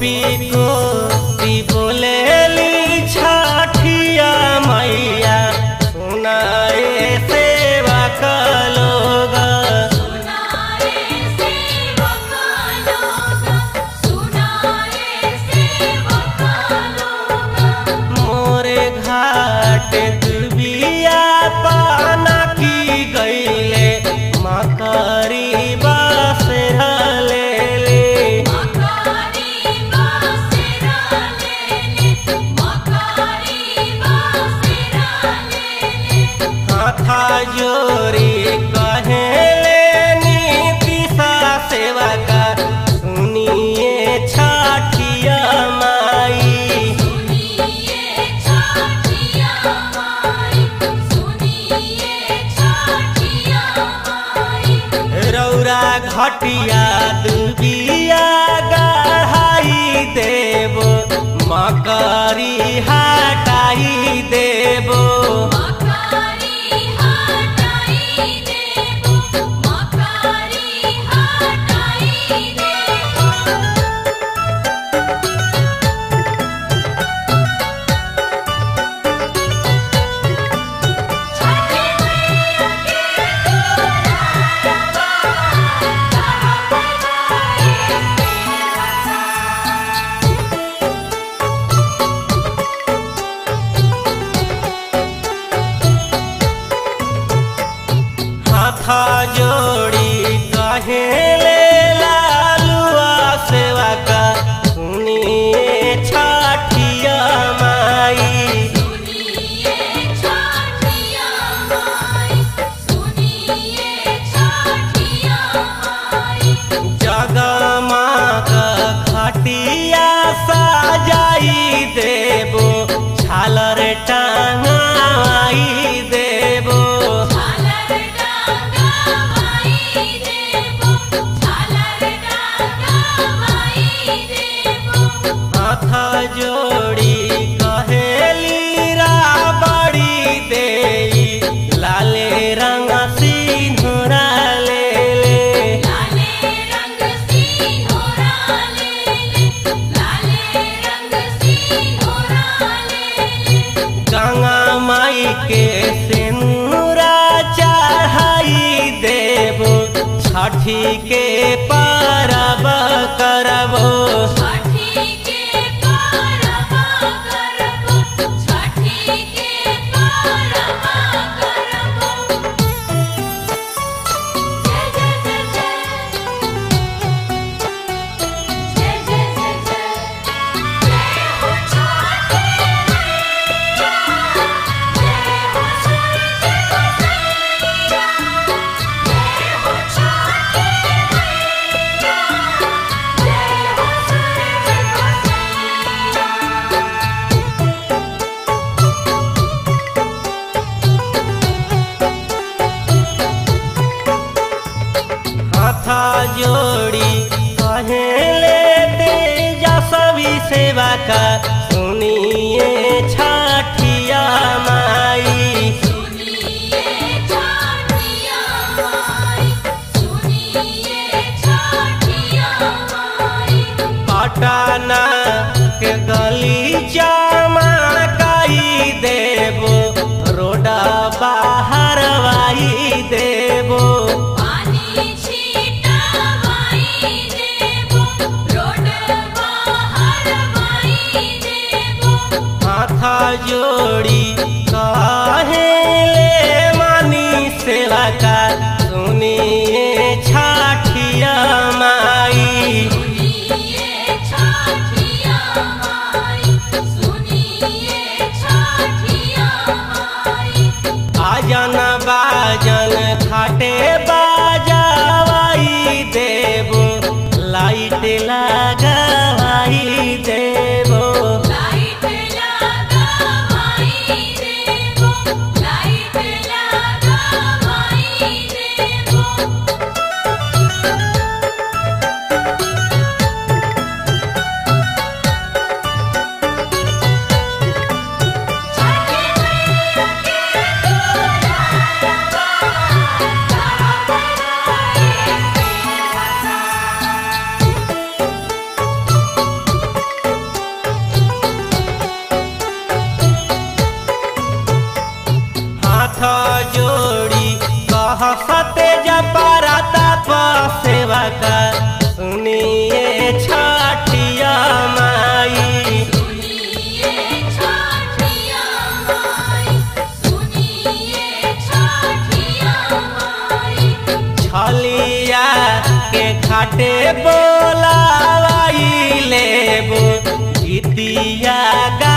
गोपी गोपी बोलेली छठिया मैया सुनाए सेवा का लोग सुनाए सेवक लोग सुनाए सेवक लोग मोरे घाट दुबिया पाना की गईले मकरी बास ले मकारी बासेरा लेले मकारी बासेरा लेले हाथा जोरी कहेले नीतिशा सेवा का सुनिए छठिया माई सुनिए छठिया माई सुनिए छठिया माई रौरा घटिया दुबिया गढ़ाई देबो मकरी हटाई देबो मकारी हटाई देबो मकारी हटाई देबो छठे मैया के तोरा हाथा जोड़ी कहेले लालुआ सेवा का सुनिए छठिया माई सुनिए छठिया माई सुनिए छठिया माई जगमग खटिया सजाई देबो झालर टांगाई देबो झालर डांगाई देबो झालर डांगाई देबो हाथ जोड़ी कहेली राबड़ी देई लाले रंग सिंधुरा ले ले लाले रंग सिंहोरा लेले लाले रंग सिंहोरा लेले गंगा माई के सिंदूरा चढ़ाई देबो छठी के परब करबो छठी के परबा करबो छठी के परबा करबो जय जय जय जय जय जय जय जय जय हो छठी मैया जय हो सूरज गोसैया जय हो छठी मैया जय हो सूरज गोसैया हाथा जोड़ी कहेले तेजा सभी सेवा का सुनिए छठिया माई सुनिए छठिया माई सुनिए छठिया माई पटना के गली जामा काई देबो रोडा बाहर वाई देबो पानी छीटावाई देबो रोड बाहर वाई देबो हाथा जोड़ी कहेले मानी सेवा का सुनिए छठिया माई सुनिए छठिया माई सुनिए छठिया माई आजन बाजन खाटे बाजावाई देबो लाइट लगावाई देबो लाइट लगावाई देबो लाइट लगावाई देबो हाथा सेवा का सुनिए छठिया माई सुनिए छठिया माई सुनिए छठिया माई छलिया के खाटे बोलाई लेबो गीतिया गा